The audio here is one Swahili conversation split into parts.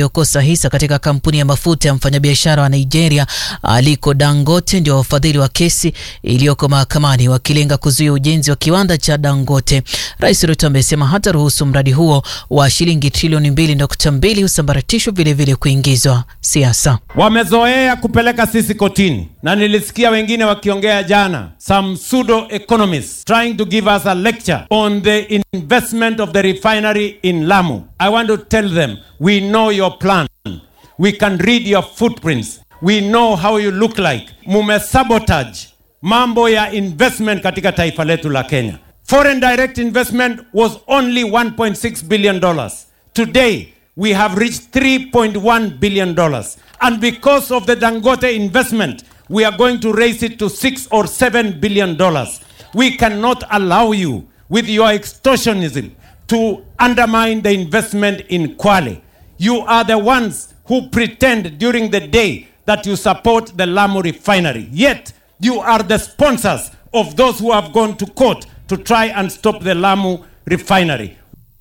waliokosa hisa katika kampuni ya mafuta ya mfanyabiashara wa Nigeria Aliko Dangote ndio wafadhili wa kesi iliyoko mahakamani wakilenga kuzuia ujenzi wa kiwanda cha Dangote. Rais Ruto amesema hata ruhusu mradi huo wa shilingi trilioni mbili nukta mbili usambaratishwa vilevile kuingizwa siasa. Wamezoea kupeleka sisi kotini, na nilisikia wengine wakiongea jana, some pseudo economists trying to give us a lecture on the investment of the refinery in Lamu. I want to tell them we know your plan, we can read your footprints, we know how you look like. Mumesabotage mambo ya investment katika taifa letu la Kenya. Foreign direct investment was only 1.6 billion dollars. Today we have reached 3.1 billion dollars. And because of the Dangote investment, we are going to raise it to 6 or 7 billion dollars. We cannot allow you with your extortionism to undermine the investment in Kwale. You are the ones who pretend during the day that you support the Lamu refinery. Yet you are the sponsors of those who have gone to court to try and stop the Lamu refinery.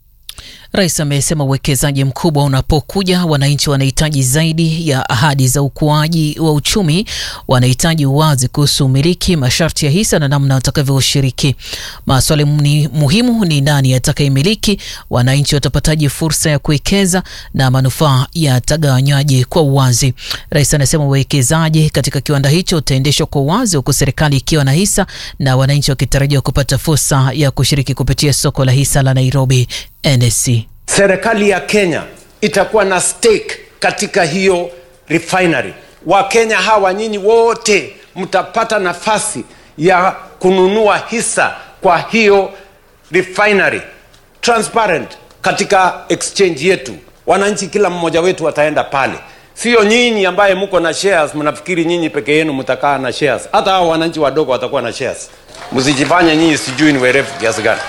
Rais amesema uwekezaji mkubwa unapokuja, wananchi wanahitaji zaidi ya ahadi za ukuaji wa uchumi. Wanahitaji uwazi kuhusu umiliki, masharti ya hisa na namna watakavyoshiriki. Maswali ni muhimu ni nani atakayemiliki, wananchi watapataje fursa ya kuwekeza na manufaa yatagawanywaje kwa uwazi. Rais anasema uwekezaji katika kiwanda hicho utaendeshwa kwa uwazi, huku serikali ikiwa na hisa na wananchi wakitarajiwa kupata fursa ya kushiriki kupitia soko la hisa la Nairobi NSE. Serikali ya Kenya itakuwa na stake katika hiyo refinery. Wakenya hawa nyinyi wote mtapata nafasi ya kununua hisa kwa hiyo refinery transparent katika exchange yetu. Wananchi kila mmoja wetu ataenda pale, sio nyinyi ambaye mko na shares mnafikiri nyinyi peke yenu mtakaa na shares. Hata hao wananchi wadogo watakuwa na shares. Msijifanye nyinyi sijui ni werevu kiasi gani.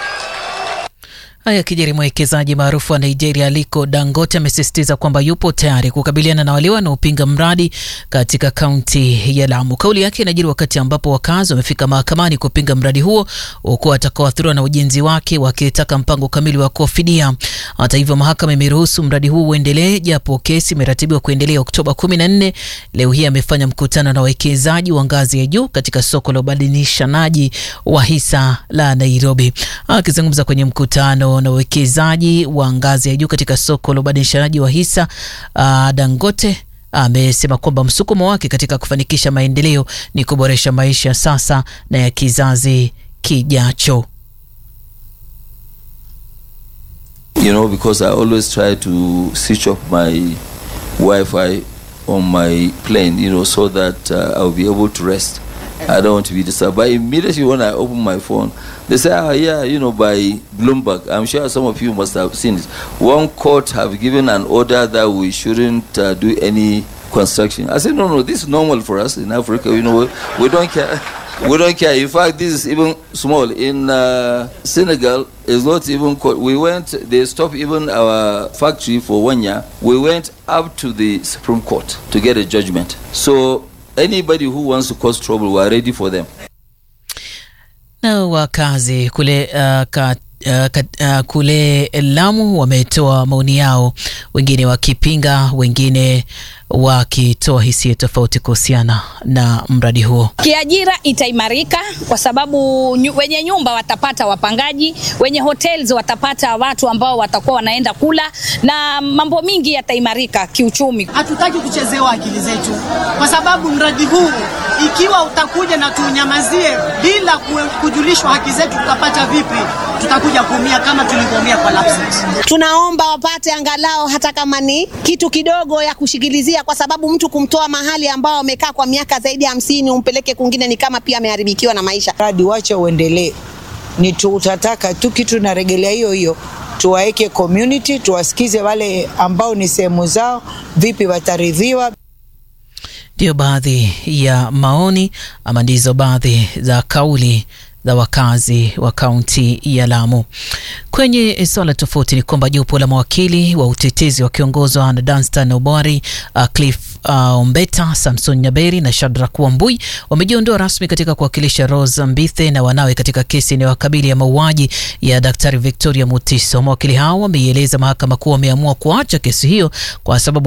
Haya kijeri, mwekezaji maarufu wa Nigeria Aliko Dangote amesisitiza kwamba yupo tayari kukabiliana na wale wanaopinga mradi katika kaunti ya Lamu. Kauli yake inajiri wakati ambapo wakazi wamefika mahakamani kupinga mradi huo, huku watakaoathiriwa na ujenzi wake wakitaka mpango kamili wa kuwafidia. Hata hivyo, mahakama imeruhusu mradi huu uendelee, japo kesi imeratibiwa kuendelea Oktoba 14. Leo hii amefanya mkutano na wawekezaji wa ngazi ya juu katika soko la ubadilishanaji wa hisa la Nairobi. Akizungumza kwenye mkutano na wawekezaji wa ngazi ya juu katika soko la ubadilishanaji wa hisa uh, Dangote amesema kwamba msukumo wake katika kufanikisha maendeleo ni kuboresha maisha sasa na ya kizazi kijacho. You know, because I always try to switch off my Wi-Fi on my plane, you know, so that uh, I'll be able to rest. I don't want to be disturbed. But immediately when I open my phone, they say, oh, yeah, you know, by Bloomberg. I'm sure some of you must have seen it. One court have given an order that we shouldn't uh, do any construction. I said, no, no, this is normal for us in Africa. You know, we, we don't care. We don't care. In fact, this is even small. In uh, Senegal, it's not even. Co- we went. They stopped even our factory for one year. We went up to the Supreme Court to get a judgment. So anybody who wants to cause trouble, we are ready for them. Na wakazi kule uh, ka, uh, ka, uh, kule Lamu wametoa maoni yao, wengine wakipinga, wengine wakitoa hisia tofauti kuhusiana na mradi huo. Kiajira itaimarika kwa sababu nyu, wenye nyumba watapata wapangaji, wenye hotels watapata watu ambao watakuwa wanaenda kula na mambo mingi yataimarika kiuchumi. Hatutaki kuchezewa akili zetu, kwa sababu mradi huu ikiwa utakuja na tunyamazie bila kujulishwa haki zetu, tutapata vipi? Tutakuja kuumia kama tulivyoumia kwa lapses. Tunaomba wapate angalau hata kama ni kitu kidogo ya kushikilizia kwa sababu mtu kumtoa mahali ambao amekaa kwa miaka zaidi ya hamsini umpeleke kwingine ni kama pia ameharibikiwa na maisha. Mradi wacha uendelee, ni tutataka tu kitu naregelea hiyo hiyo, tuwaeke community, tuwasikize wale ambao ni sehemu zao, vipi wataridhiwa. Ndiyo baadhi ya maoni ama ndizo baadhi za kauli za wakazi wa kaunti ya Lamu. Kwenye swala tofauti ni kwamba jopo la mawakili wa utetezi wakiongozwa na Danstan Obwari, uh, Cliff uh, Ombeta, Samson Nyaberi na Shadrack Wambui wamejiondoa rasmi katika kuwakilisha Rose Mbithe na wanawe katika kesi inayowakabili ya mauaji ya Daktari Victoria Mutiso. Mawakili hao wameieleza mahakama kuwa wameamua kuacha kesi hiyo kwa sababu